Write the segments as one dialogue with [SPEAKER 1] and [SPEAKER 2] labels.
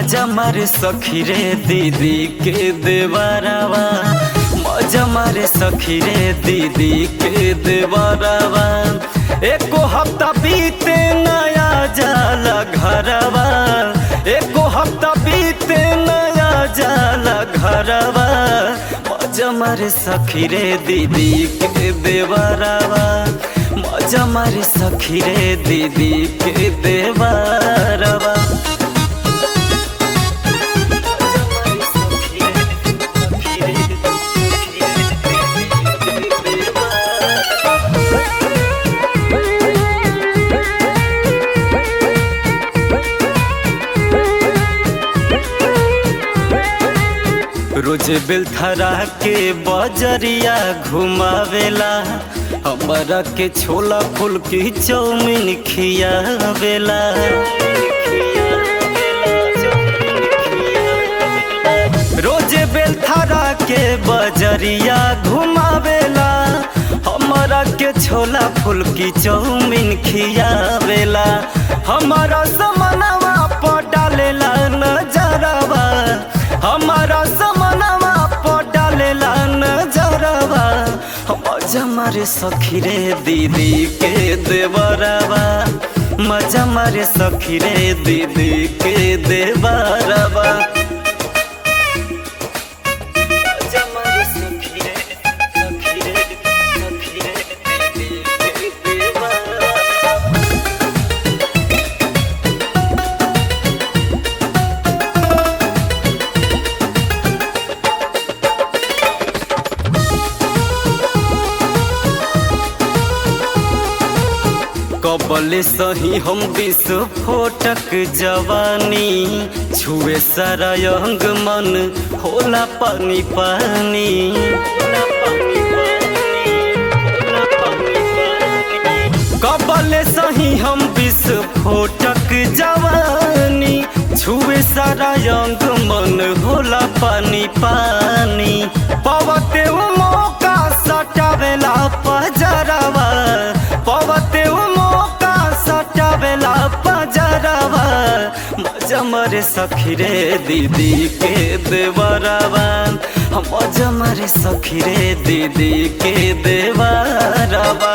[SPEAKER 1] मजा मारे सखी रे दीदी के देवरवा मजा मारे सखी रे दीदी के देवरवा एको हफ्ता बीते नया जाला घरवा एको हफ्ता बीते नया जाला घरवा मजा मारे सखी रे दीदी के देवरवा मजा मारे सखी रे दीदी के देवरवा रोज बेलथरा के बजरिया घुमावेला हमारा के छोला फूल की चौमिन खियावेला रोज बेलथरा के बजरिया घुमावेला हमारा के छोला फूल की चौमिन खियावेला हमारा समनवा पर डालेला नजरवा हमारा समनवा पर डालेला नजरवा मजा मारे सखी रे दीदी के देवरवा मजा मारे सखी रे दीदी के देवरवा मजा मारे सखी रे, सखी रे, सखी रे, दीदी के देवरवा। कबले सही हम विस्फोटक जवानी छुए सारा अंग मन होला पानी पानी कबले सही हम विस्फोटक जवानी छुए सारा अंग मन होला पानी पानी पवते उ मौका सटावेला पजरवा पवते उ मौका सटावेला पजरवा मजा मरे सखी रे दीदी के देवरवा मजा मरे सखी रे दीदी के देवरवा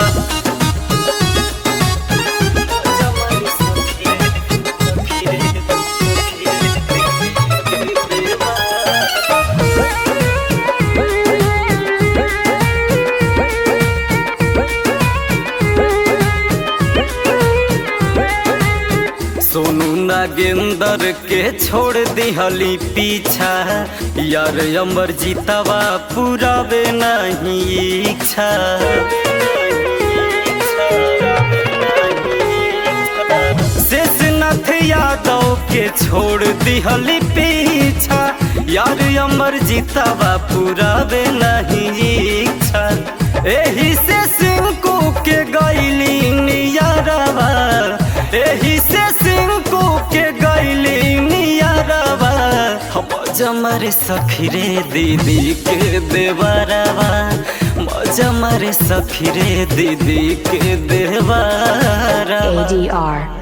[SPEAKER 1] सोनू नागेंदर के छोड़ दिहली पीछा यार अमर जीतवा पुरावे नहीं इच्छा शेषनाथ यादव के छोड़ दिहली पीछा यार अमर जीतवा पुरावे नहीं इच्छा एही से सिंकू के गैली नियरवा एही से सिंकू के गैली नियरवा मजा मारे सखी रे दीदी के देवरवा मजा मारे सखी रे दीदी के देवरवा
[SPEAKER 2] ADR